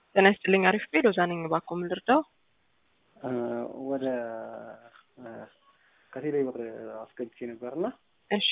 ጤና ይስጥልኝ። አሪፍ ቤ ሎዛ ነኝ። እባክዎ ምን ልርዳው? ወደ ከቴሌ ብር አስገብቼ ነበርና እሺ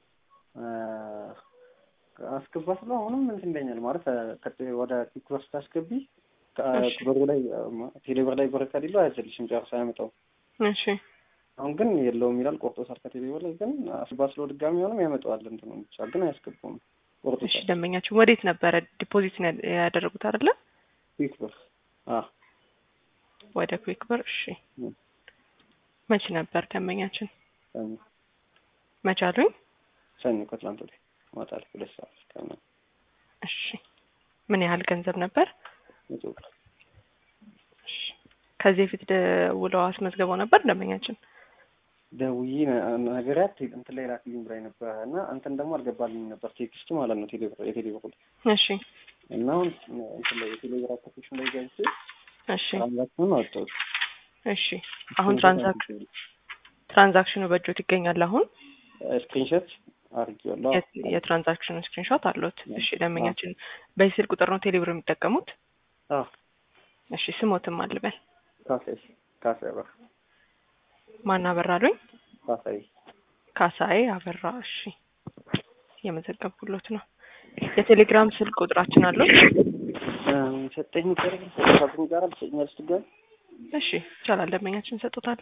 አስገባ ስለ አሁንም እንትን ይለኛል ማለት ወደ ኪክ ብር ስታስገቢ ብሩ ላይ ቴሌ ብር ላይ ብር ከሌለው አያዘልሽም ጨርሶ አያመጣውም። እሺ አሁን ግን የለውም ይላል ቆርጦታል። ከቴሌ ብር ላይ ግን አስገባ ስለው ድጋሚ ሆንም ያመጣዋል እንትኑ ብቻ ግን አያስገባውም። እሺ ቆርጦታል። ደንበኛችን ወዴት ነበረ ዲፖዚት ነው ያደረጉት አይደለ? ኪክ ብር አዎ ወደ ኩዊክ ብር። እሺ ም። መቼ ነበር ደንበኛችን? ሰኞ መቼ አሉኝ? ሰኞ ከትላንት ወዲያ ማታ ላይ ሁለት ሰዓት ከምናምን እሺ ምን ያህል ገንዘብ ነበር? መቶ ብር እሺ ከዚህ በፊት ደውለው አስመዝግበው ነበር ደንበኛችን? ደውዬ ነ- ነገሪያት እንትን ላይ ላክልኝ ብላኝ ነበር እና እንትን ደግሞ አልገባልኝም ነበር ቴክስቱ ማለት ነው ቴሌ ብር የቴሌ ብር እሺ እና አሁን እንትን ላይ የቴሌ ብር አፕሊኬሽን ላይ ገብቼ እሺ ትራንዛክሽኑን አወጣሁት። እሺ አሁን ትራንዛክሽን ትራንዛክሽኑ በእጆት ይገኛል አሁን ስክሪንሾት አድርጌዋለሁ። የት- የትራንዛክሽኑ ስክሪንሾት አለዎት? እሺ ደንበኛችን በዚህ ስልክ ቁጥር ነው ቴሌብር የሚጠቀሙት? አዎ እሺ ስሞትም አልበል ካሳይ ካሳይ አበራ ማን አበራ አሉኝ? ካሳይ ካሳዬ አበራ። እሺ የመዘገብኩሎት ነው። የቴሌግራም ስልክ ቁጥራችን አለው? ሰጠኝ ሚቀርብ ሰጠኝ ጋር ሰኛል ስትጋር እሺ ይቻላል። ደንበኛችን ሰጡታል።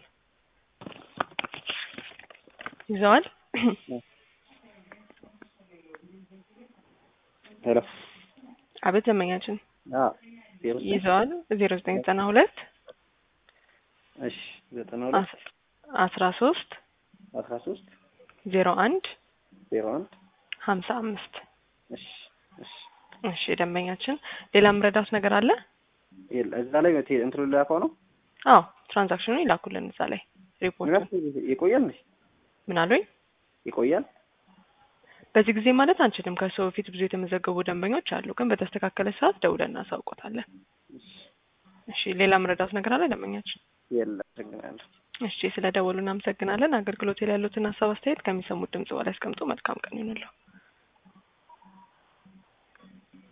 ይዘዋል። ሄሎ አቤት ደንበኛችን አዎ ዜሮ ዘጠኝ ይዘዋል። ዜሮ ዘጠኝ ዘጠና ሁለት እሺ ዘጠና ሁለት አስራ ሶስት አስራ ሶስት ዜሮ አንድ ዜሮ አንድ ሀምሳ አምስት እሺ እሺ እሺ ደንበኛችን ሌላ ምረዳት ነገር አለ? የለ እዛ ላይ ቴ- እንትኑ ላከው ነው አዎ ትራንዛክሽኑ ይላኩልን እዛ ላይ ሪፖርቱን። ይቆያል እንዴ? ምን አሉኝ? ይቆያል በዚህ ጊዜ ማለት አንችልም። ከሰው በፊት ብዙ የተመዘገቡ ደንበኞች አሉ፣ ግን በተስተካከለ ሰዓት ደውለን እናሳውቆታለን። እሺ ሌላ ምረዳት ነገር አለ ደንበኛችን? የለ አመሰግናለሁ እሺ ስለ ደወሉ እናመሰግናለን። አገልግሎት ላይ ያሉትን ሀሳብ አስተያየት ከሚሰሙት ድምጽ በላይ ያስቀምጡ። መልካም ቀን ይሁንልዎ።